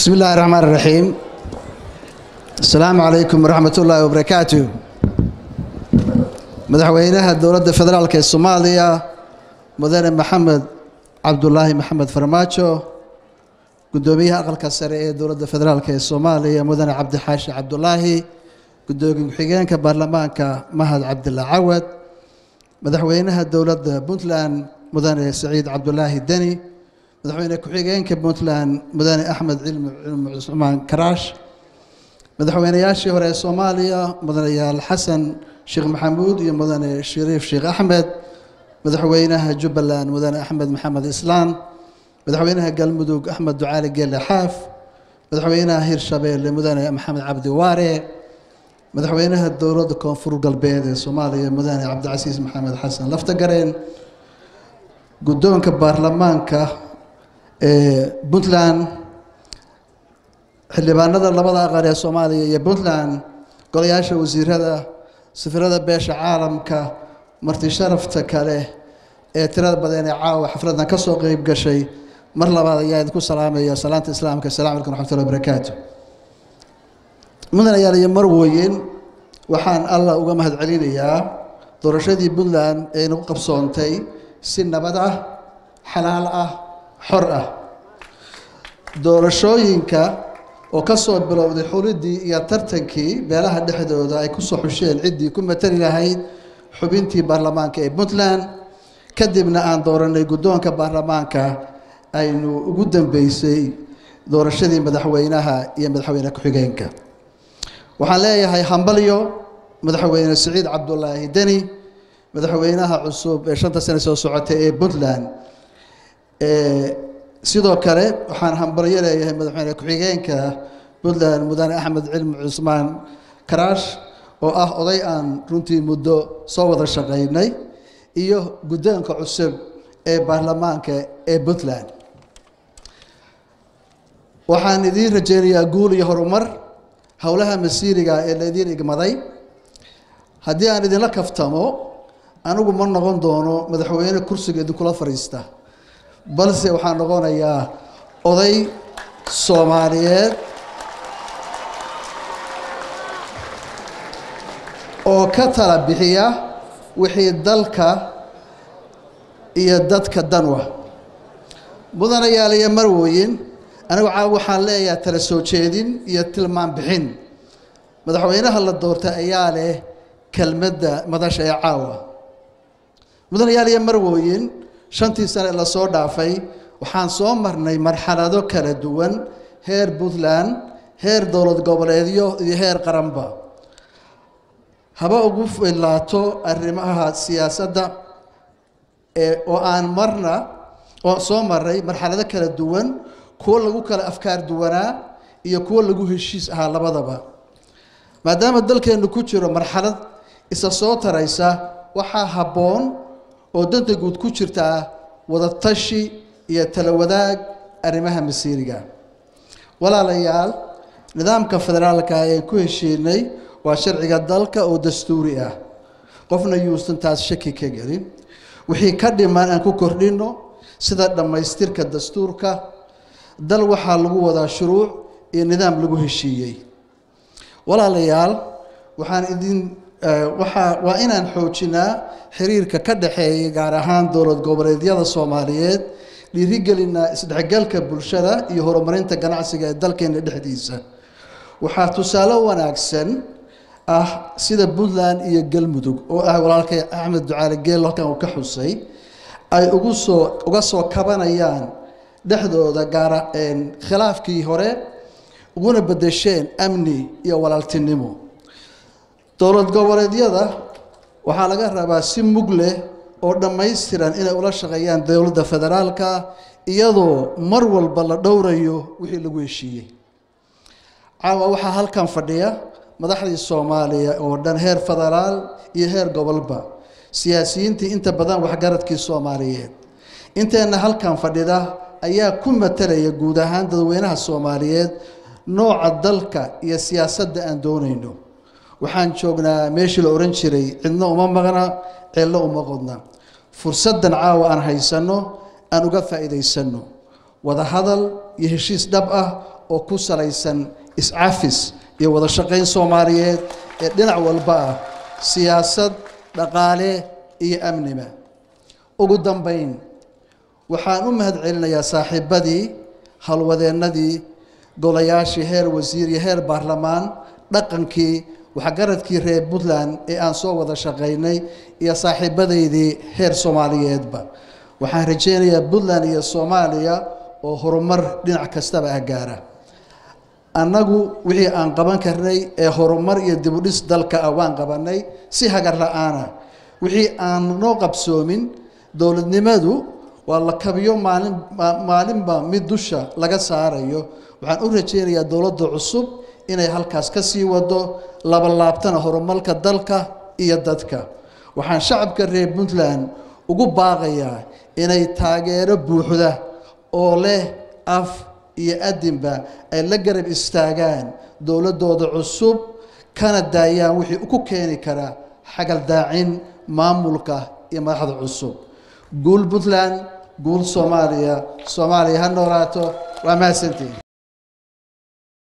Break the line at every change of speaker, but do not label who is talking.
بسم الله الرحمن الرحيم السلام عليكم ورحمة الله وبركاته مدحوينها الدولة الفدرال الصومالية مدن محمد عبد الله محمد فرماتشو قدوميها أقل كسرية دولة الفدرال الصومالية مدن عبد الحاشي عبد الله قدومي حجان كبرلمان كمهد عبد الله عود مدحوينها الدولة بنتلان مدن سعيد عبد الله الدني madaxweyne ku-xigeenka puntland mudane axmed cilmi cilmi cusmaan karaash madaxweynayaashii hore ee soomaaliya mudanayaal xasan sheekh maxamuud iyo mudane shariif sheekh axmed madaxweynaha jubbaland mudane axmed maxamed islaan madaxweynaha galmudug axmed ducaali geelle xaaf madaxweynaha hirshabeelle mudane maxamed cabdi waare madaxweynaha dowladda koonfur galbeed ee soomaaliya mudane cabdicasiis maxamed xasan laftagareen guddoonka baarlamaanka puntland xildhibaanada labada aqal ee soomaaliya iyo puntland golayaasha wasiirada safirada beesha caalamka marti sharafta kale ee tirada badan ee caawa xafladan ka soo qeyb gashay mar labaad ayaa idinku salaamaya salaanta islaamka assalamu calaykum raxmatullahi wabarakaatu mudanayaal iyo marwoyin waxaan allah uga mahad celinayaa doorashadii puntland ee nagu qabsoontay si nabad ah xalaal ah xor ah doorashooyinka oo ka soo bilowday xulidii iyo tartankii beelaha dhexdooda ay kusoo xusheen ciddii ku matali lahayd xubintii baarlamaanka ee puntland kadibna aan dooranay guddoonka baarlamaanka aynu ugu dambeysay doorashadii madaxweynaha iyo madaxweyne ku-xigeenka waxaan leeyahay hambalyo madaxweyne siciid cabdulaahi deni madaxweynaha cusub ee shanta sane soo socotay ee puntland sidoo kale waxaan hambalyo leeyahay madaxweyne ku-xigeenka puntland mudane axmed cilmi cusmaan karaash oo ah oday aan runtii muddo soo wada shaqaynay iyo guddoonka cusub ee baarlamaanka ee puntland waxaan idiin rajeynayaa guul iyo horumar howlaha masiiriga ee laydiin igmaday haddii aan idinla kaftamo anigu ma noqon doono madaxweyne kursiga idinkula fadhiista balse waxaan noqonayaa oday soomaaliyeed oo ka tala bixiya wixii dalka iyo dadka danwa mudanayaal iyo marwoyin anigu caaw waxaan leeyahay tala soo jeedin iyo tilmaan bixin madaxweynaha la doortay ayaa leh kelmadda madasha ee caawa mudanayaal iyo marwoyin shantii sane la soo dhaafay waxaan soo marnay marxalado kala duwan heer puntland heer dowlad goboleedyo iyo heer qaranba haba ugu filaato arrimaha siyaasadda ee oo aan marna oo soo maray marxalado kala duwan kuwo lagu kala afkaar duwanaa iyo kuwo lagu heshiis ahaa labadaba maadaama dalkeennu ku jiro marxalad isa soo taraysa waxaa habboon oo danta guud ku jirtaa wadatashi iyo tala wadaag arrimaha masiiriga walaalayaal nidaamka federaalka ee ku heshiinay waa sharciga dalka oo dastuuri ah qofna yuusan taas shaki ka gelin wixii ka dhiman aan ku kordhinno sida dhammaystirka dastuurka dal waxaa lagu wadaa shuruuc iyo nidaam lagu heshiiyey walaalayaal waxaan idin waxaa waa inaan xoojinaa xiriirka ka dhaxeeya gaar ahaan dowlad goboleedyada soomaaliyeed dhiirigelinaa isdhexgalka bulshada iyo horumarinta ganacsiga ee dalkeena dhexdiisa waxaa tusaale wanaagsan ah sida puntland iyo galmudug oo ah walaalkay axmed ducaali geel halkan uu ka xusay ay ugu soo uga soo kabanayaan dhexdooda gaara khilaafkii hore uguna bedesheen amni iyo walaaltinimo dowlad goboleedyada waxaa laga rabaa si mug leh oo dhammaystiran inay ula shaqeeyaan dowladda federaalka iyadoo mar walba la dhowrayo wixii lagu heshiiyey caawa waxaa halkan fadhiya madaxdii soomaaliya oo dhan heer federaal iyo heer gobolba siyaasiyiintii inta badan waxgaradkii soomaaliyeed inteenna halkan fadhida ayaa ku matalaya guud ahaan dadweynaha soomaaliyeed nooca dalka iyo siyaasadda aan doonayno waxaan joognaa meeshii la ohan jiray cidno uma maqna ceello uma qodna fursaddan caawa aan haysanno aan uga faa'iidaysanno wada hadal iyo heshiis dhab ah oo ku salaysan iscafis iyo wada shaqayn soomaaliyeed ee dhinac walba ah siyaasad dhaqaale iyo amniba ugu dambayn waxaan u mahad celinayaa saaxiibadii halwadeennadii golayaashii heer wasiir iyo heer baarlamaan dhaqankii waxgaradkii reer puntland ee aan soo wada shaqaynay iyo saaxiibadaydii heer soomaaliyeedba waxaan rajaynayaa puntland iyo soomaaliya oo horumar dhinac kastaba ah gaara annagu wixii aan qaban karnay ee horumar iyo dibudhis dalka ah waan qabanay si hagar la-aana wixii aan noo qabsoomin dowladnimadu waa la kabiyo maalin maalinba mid dusha laga saarayo waxaan u rajaynayaa dowladda cusub inay halkaas ka sii wado labalaabtana horumarka dalka iyo dadka waxaan shacabka reer puntland ugu baaqayaa inay taageero buuxda oo leh af iyo adinba ay la garab istaagaan dowladdooda cusub kana daayaan wixii ku keeni kara xagaldaacin maamulka iyo madaxda cusub guul puntland guul soomaaliya soomaaliya ha noolaato waa mahadsantiin